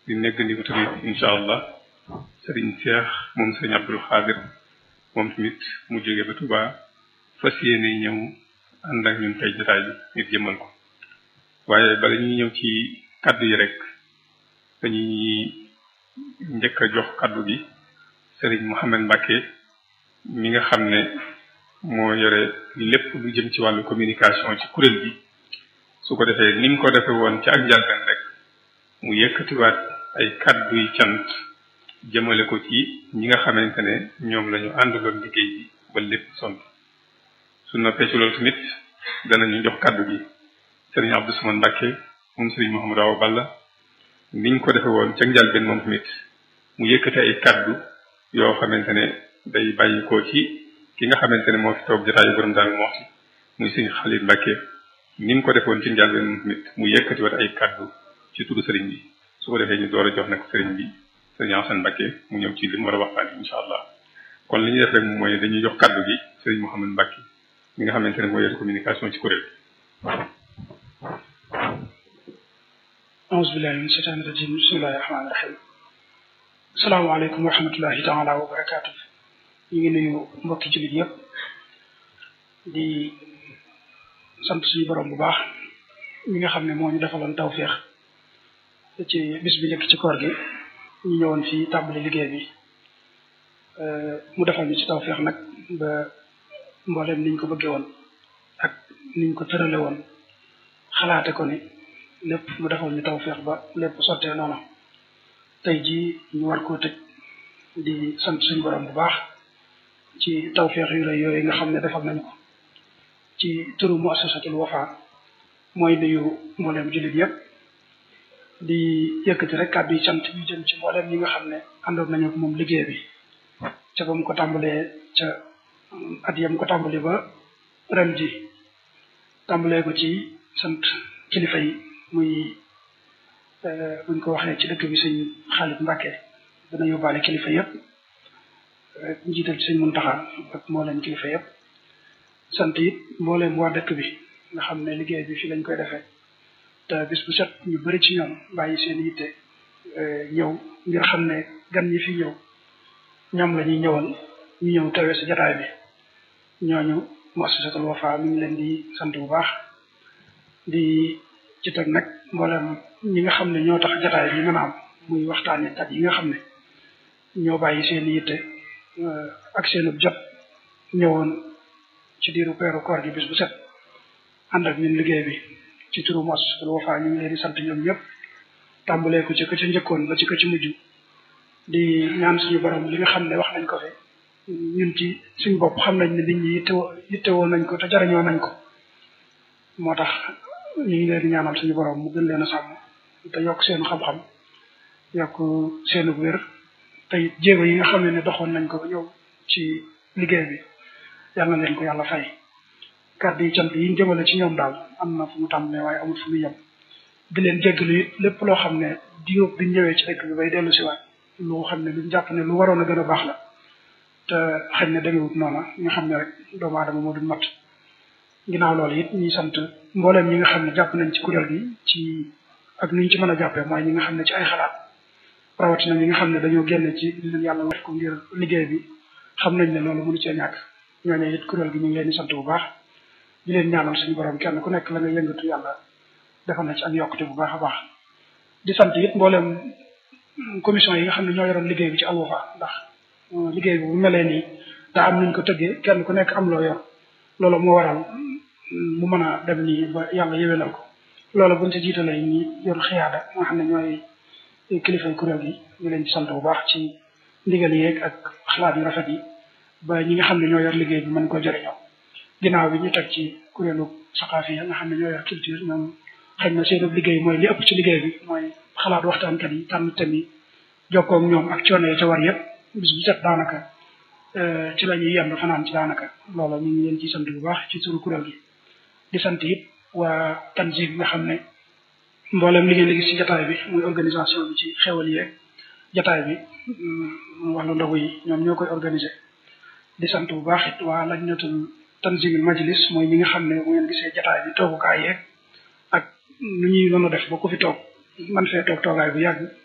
di neggandiku tamit incha allah sëriñ Cheikh moom sëriñ Abdul Xaadir moom tamit mu jóge ba Touba fas yéene ñëw ànd ak ñun tey jotaay bi ngir jëmmal ko waaye bala ñuy ñëw ci kaddu yi rek dañuy njëkk a jox kaddu gi sëriñ Mouhamed Mbacke mi nga xam ne moo yore lépp lu jëm ci wàllu communication ci kuréel gi su ko defee ni mu ko defee woon ci ak njalben rek mu yëkkatiwaat ay kaddu yi cant jëmale ko ci ñi nga xamante ne ñoom la ñu àndaloon liggéey bi ba lépp sont su noppee ci loolu tamit danañu jox kaddu gi sëriñ Abdou Samane Mbacke moom sëriñ Mouhamadou Awa Balla niñ ko defee woon ca njalben moom tamit mu yëkkati ay kaddu yoo xamante ne day bàyyi ko ci ki nga xamante ne moo fi toog jotaayu borom daal moo ci muy sëriñ Xalil Mbacke ni mu ko defoon ci njalben moom tamit mu yëkkati wat ay kaddu ci turu sëriñ bi su ko defee ñu door a jox nag sëriñ bi sëriñ Assane Mbacke mu ñëw ci li mu war a waxtaan incha allah kon li ñuy def rek mooy dañuy jox kaddu gi sëriñ Mouhamed Mbacke mi nga xamante ne moo yor communication ci kuréel auzu billahi min shaytaani rajim bismillahi rahmaani rahim asalaamaaleykum wa rahmatullahi taala wa barakaatu ñu ngi nuyu mbokki jullit yëpp di sant suñu borom bu baax mi nga xam ne moo ñu defaloon tawféex ci bis bi njëkk ci koor gi ñu ñëwoon fii tàmbali liggéey bi mu defal ñu ci tawféex nag ba mboolem niñ ko bëggee woon ak niñ ko tërale woon xalaate ko ni lépp mu defal ñu tawféex ba lépp sottee noonu tey jii ñu war koo tëj di sant suñu borom bu baax ci tawféex yu lay yooyu nga xam ne defal nañ ko ci turu muassasatul wafa mooy nuyu mboolem jullit yëpp di yëkkati rek kàddu yi sant yu jëm ci mboolem ñi nga xam ne àndoon nañu ak moom liggéey bi ca ba mu ko tàmbalee ca at yam ko tàmbali ba ren ji tàmbalee ko ci sant kilifa yi muy buñ ko waxee ci dëkk bi sëñ Xaalit Mbàkke dana yóbbaale kilifa yëpp njiital ci sëñ Muntaxa ak mbooleem kilifa yëpp sant it mbooleem waa dëkk bi nga xam ne liggéey bi fii lañ koy defee te bis bu set ñu bari ci ñoom bàyyi seen yitte ñëw ngir xam ne gan ñi fi ñëw ñoom la ñuy ñëwal ñu ñëw tawee sa jataay bi ñooñu muassasatul Wafa mi ngi leen di sant bu baax di ci teg nag mboolem ñi nga xam ne ñoo tax jataay bi mën a am muy waxtaane kat yi nga xam ne ñoo bàyyi seen yitte ak seenub jot ñëwoon ci diiru peeru koor gi bis bu set ànd ak ñun liggéey bi ci turu muassasatul Wafa ñu ngi leen di sant ñoom ñëpp tàmbalee ko ci ka ci njëkkoon ba ci ka ci mujj di ñaan suñu borom li nga xam ne wax nañ ko fi ñun ci suñu bopp xam nañ ne nit ñi yittewoo yittewoo nañ ko te jariñoo nañ ko moo tax ñu ngi leen di ñaanal suñu borom mu gën leen a sàmm te yokk seenu xam-xam yokk seenu wér te jéego yi nga xam ne ne doxoon nañ ko ba ñëw ci liggéey bi yàlla na leen ko yàlla fay kàddu yi cant yi ñu jëmale ci ñoom daal am na fu mu tàmbalee waaye amul fu mu yem di leen jéggalu it lépp loo xam ne diiróob bi ñëwee ci dëkk bi bay dellu si waat lu xam ne lu jàpp ne lu waroon a gën a baax la te xëy na demewut noona ñu xam ne rek doomu aadama moo duñ mat ginnaaw loolu it ñuy sant mbooleem ñi nga xam ne jàpp nañ ci kuréel gi ci ak ni ñu ci mën a jàppee mooy ñi nga xam ne ci ay xalaat rawatina ñi nga xam ne dañoo génn ci li leen yàlla def ko ngir liggéey bi xam nañ ne loolu mënu cee ñàkk ñooñu it kuréel gi ñu ngi leen di sant bu baax di leen ñaanal suñu borom kenn ku nekk la nga yëngatu yàlla defal na ci ak yokkute bu baax a baax di sant it mbooleem commission yi nga xam ne ñoo yoroon liggéey bi ci Al Wafa ndax liggéey bi bu melee nii daa am nuñ ko tëggee kenn ku nekk am loo yor loolu moo waral mu mën a dem nii ba yàlla yéwénal ko loolu buñ ci jiitalee ñi yor xiyaada nga xam ne ñooy kilifay kuréel gi ñu leen ci sant bu baax ci ndigal yeeg ak xalaat yu rafet yi ba ñi nga xam ne ñoo yor liggéey bi mën ko jëriñoo ginnaaw bi ñu teg ci kuréelu saqaafi nga xam ne ñoo yor culture ñoom xëy na seen liggéey mooy li ëpp ci liggéey bi mooy xalaat waxtaankat yi tànn thème yi jokkoo ak ñoom ak coono yi ca war yëpp bis bu set daanaka ci la ñuy yendu fanaan ci daanaka loola ñu ngi leen ci sant bu baax ci turu kuréel gi di sant it waa tanzim nga xam ne mboolem li ngeen di gis ci jataay bi muy organisation bi ci xewal yeeg jataay bi wàllu ndogu yi ñoom ñoo koy organiser di sant bu baax it waa lajnatul tanzimil majlis mooy ñi nga xam ne bu ngeen gisee jataay bi toogukaay yeeg ak nu ñuy mën a def ba ku fi toog man fee toog toogaay bu yàgg